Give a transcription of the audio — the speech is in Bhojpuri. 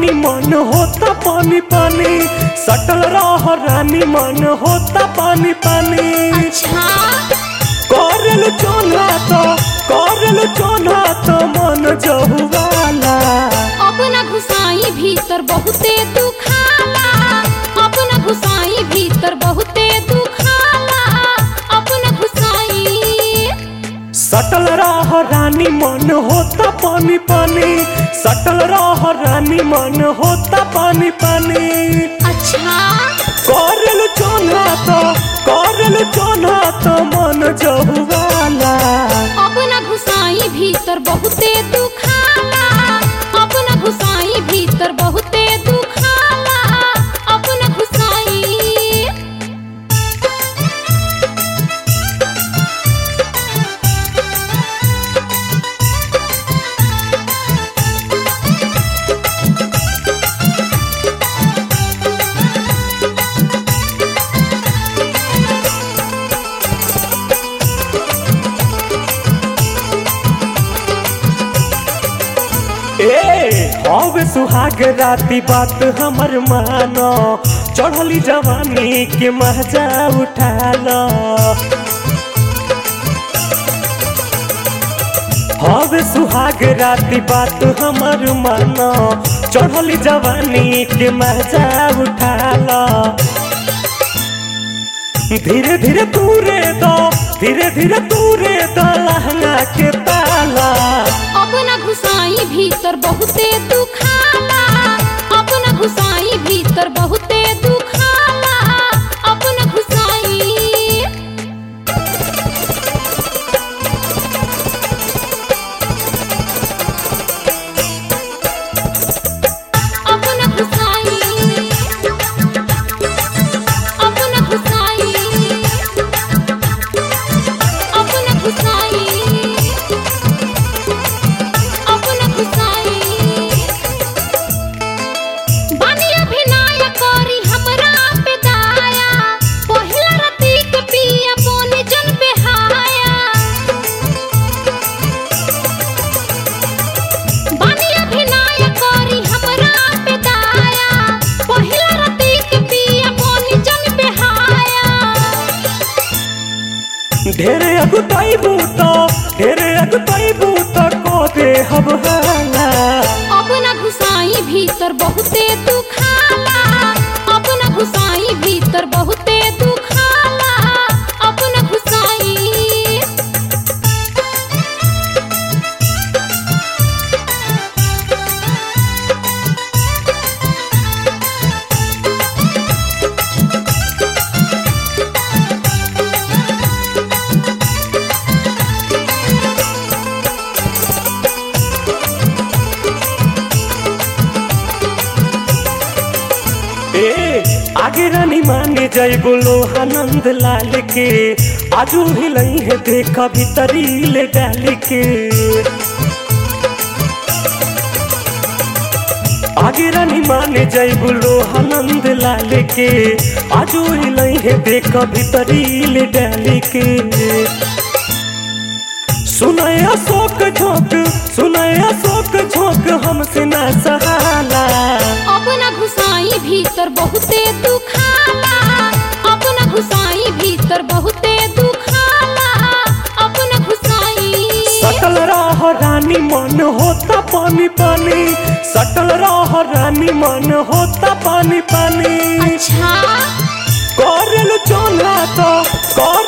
रानी मन होता पानी पानी सटल रह रानी मन होता पानी पानी अच्छा करल चोना तो करल चोना तो मन जहुवाला अब न घुसाई भीतर बहुते दुखाला अब न घुसाई भीतर बहुते दुखाला अब न घुसाई सटल रह रानी मन होता पानी पानी सटल रह रानी मन होता पानी पानी अच्छा करल चोना तो करल चोना तो मन जहुवाला अब न घुसाई भीतर बहुते दुखाला अब न घुसाई भीतर बहुते दुखाला अब न घुसाई ए हवे सुहाग राती बात हमर मानो चढ़ली जवानी के मजा उठालो हवे सुहाग राती बात हमर मानो चढ़ली जवानी के मजा उठालो धीरे धीरे तूरे दो धीरे धीरे तूरे दो लहंगा के ताला अब न घुसाई भीतर बहुते दुखाला अब न घुसाई भीतर बहुते दुखाला अब न घुसाई अब न घुसाई अब न घुसाई अब न घुसाई अब न घुसाई बानी अभिनय करी हमरा पे दाया पहिला रती के पिया बोनी जन बेहाया बानी अभिनय करी हमरा पे दाया पहिला रती के पिया बोनी जन बेहाया ढेरे अगुताइबू तो ढेरे अगुताइबू तो को दे हब हाला अब न घुसाई भीतर बहुते दुखाला अब न घुसाई भीतर बहुते दुखाला अब न घुसाई ए आगे रानी माने जाई बोलो आनंद लाल के आजू हिलई है देखा भीतरी ले डाल के आगे रानी माने जाई बोलो आनंद लाल के आजू हिलई है देखा भीतरी ले डाल के सुनय अशोक झोंक सुनय अशोक झोंक हमसे ना सहाला अब न घुसाई भीतर बहुते दुखाला अब न घुसाई भीतर बहुते दुखाला अब न घुसाई सटल रह रानी मन होता पानी पानी सटल रह रानी मन होता पानी पानी अच्छा करल चोना तो कर